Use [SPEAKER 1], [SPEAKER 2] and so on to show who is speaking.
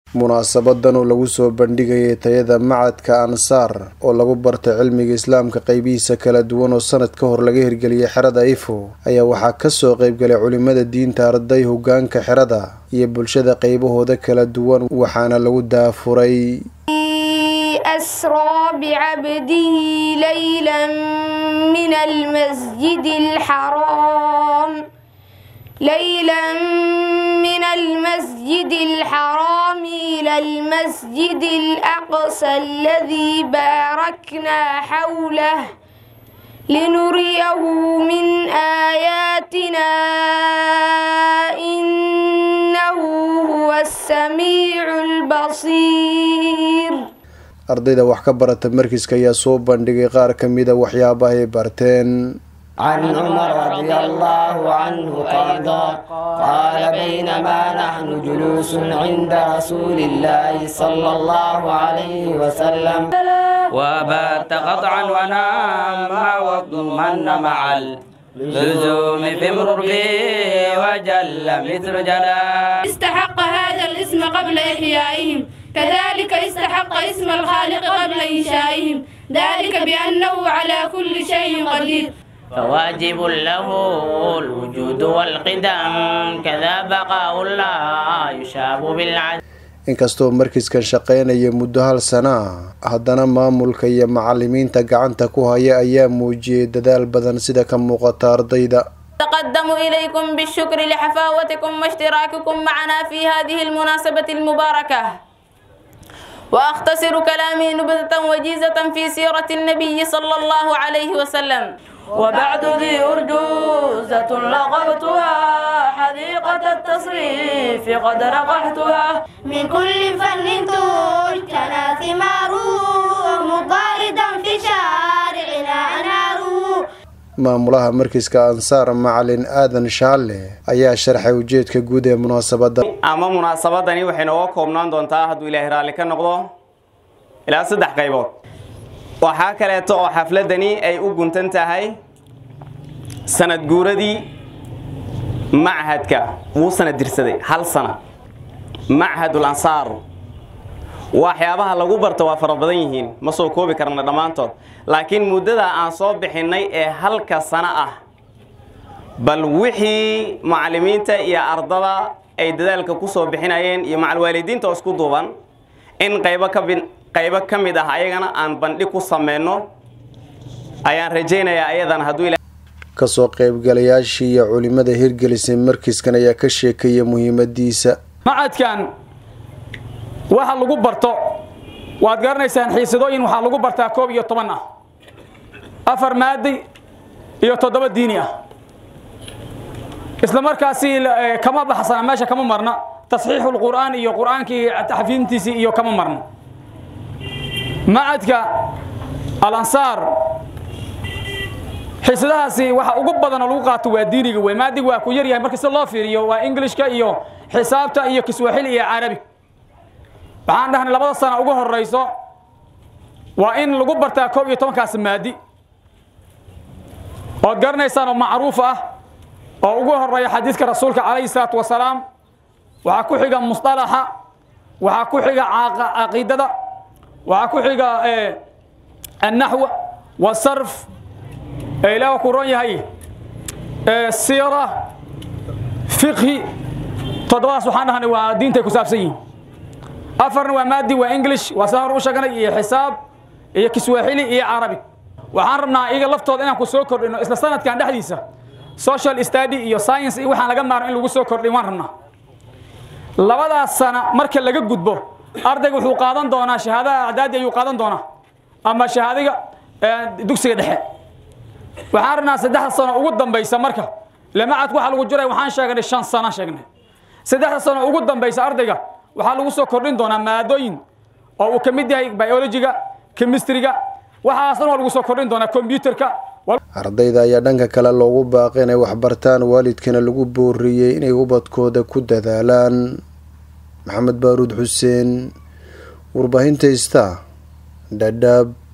[SPEAKER 1] munaasabadan oo lagu soo bandhigayay tayada macadka ansaar oo lagu bartay cilmiga islaamka qeybihiisa kala duwan oo sanad ka hor laga hirgeliyay xerada ifo ayaa waxaa kasoo qeybgalay culimada diinta arday hogaanka xerada iyo bulshada qeybahooda kala duwan waxaana lagu daafuray
[SPEAKER 2] أسرى بعبده ليلا من المسجد الحرام ليلا من المسجد الحرام إلى المسجد الأقصى الذي باركنا حوله لنريه من آياتنا إنه هو السميع البصير
[SPEAKER 1] ardayda wax ka barata markiska ayaa soo bandhigay qaar ka mida waxyaabaha ay barteen
[SPEAKER 3] عن عمر رضي الله عنه قال قال بينما نحن جلوس عند رسول الله صلى الله عليه وسلم
[SPEAKER 4] وبات قطعا ونام واضمن مع اللزوم في مربي وجل مثل جلال
[SPEAKER 5] استحق هذا الاسم قبل إحيائهم كذلك استحق اسم الخالق قبل إنشائهم ذلك بأنه على كل شيء قدير
[SPEAKER 4] فواجب له الوجود والقدم كذا بقاء الله يشاب بالعدل
[SPEAKER 1] inkastoo markiskan shaqaynaya muddo hal sana ah haddana maamulka iyo macalimiinta gacanta ku haya ayaa muujiyey dadaal badan sida ka muuqata ardayda
[SPEAKER 5] تقدم إليكم بالشكر لحفاوتكم واشتراككم معنا في هذه المناسبة المباركة وأختصر كلامي نبذة وجيزة في سيرة النبي صلى الله عليه وسلم وبعد ذي أرجوزة لقبتها حديقة التصريف قد رقحتها
[SPEAKER 2] من كل فن تجتنى ثماره مضاردا في شارعنا أناره
[SPEAKER 1] maamulaha markiska ansaar macalin aadan shaalle ayaa sharxay ujeedka guud ee munaasabadda
[SPEAKER 6] ama munaasabadani waxay nooga koobnaan doontaa hadduu ilaahay raalli ka noqdo ilaa saddex qaybood waxaa kaleeto oo xafladani ay u guntan tahay sanad guuradii machadka wuu sanad dirsaday hal sana machadul ansaar waxyaabaha lagu barto waa fara badan yihiin ma soo koobi karna dhammaantood laakiin muddada aan soo bixinnay ee halka sano ah bal wixii macallimiinta iyo ardada ay dadaalka ku soo bixinayeen iyo macalwaalidiinta oo isku duuban in qaybo ka bin qaybo ka mid ah ayagana aan bandhig ku sameyno ayaan rajaynayaa ayadan hadduu
[SPEAKER 1] kasoo qaybgalayaashii iyo culimada hirgelisay markiskan ayaa ka sheekaya muhiimadiisa
[SPEAKER 7] macadkan waxa lagu barto waad garanaysaan xiisadooyin waxaa lagu bartaa koob iyo toban ah afar maadi iyo toddoba diini ah isla markaasi kama baxsana meesha kama marna tasxiixu lqur'aan iyo qur'aankii taxfiintiisii iyo kama marno macadka alansaar xiisadahaasi waxa ugu badan oo lagu qaato waa diiniga wey maadiga waa ku yar yahay marka si loo fiiriyo waa englishka iyo xisaabta iyo kiswaaxili iyo carabi waxaan dhahnay labada sana ugu horeyso waa in lagu bartaa koob iyo tobankaas maadi ood garanaysaan oo macruuf ah oo ugu horeeya xadiidka rasuulka calayhi salaatu wasalaam waxaa ku xiga musطalaxa waxaa ku xiga caqiidada waxaa ku xiga annaxw wasarf ee ilaah ku ron yahay siira fiqhi toddobadaas waxaan dhahnay waa diintay ku saabsan yihiin afarna waa maadi waa english waa saan hor u sheeganay iyo xisaab iyo kiswaaxili iyo carabi waxaan rabnaa iyaga laftooda inaan ku soo kordhino isla sanadkan dhexdiisa social study iyo science iyo waxaan laga maarno in lagu soo kordhin waan rabnaa labadaas sana marka laga gudbo ardayga wuxuu qaadan doonaa shahaadada acdaadi ayuu qaadan doonaa ama shahaadiga dugsiga dhexe waxaan rabnaa saddexda sano ugu dambaysa marka lamacadku waxaa lagu jiray waxaan sheegnay shan sana sheegnay saddexda sano ugu dambaysa ardayga waxaa lagu soo kordhin doonaa maadooyin oo uu ka mid yahay biologiga chemistryga waxaas dhan waa lagu soo kordhin doonaa combyuterka
[SPEAKER 1] ardayda ayaa dhanka kale loogu baaqay inay waxbartaan waalidkana lagu booriyey inay ubadkooda ku dadaalaan maxamed baaruud xuseen warbaahinta ista dhadhaab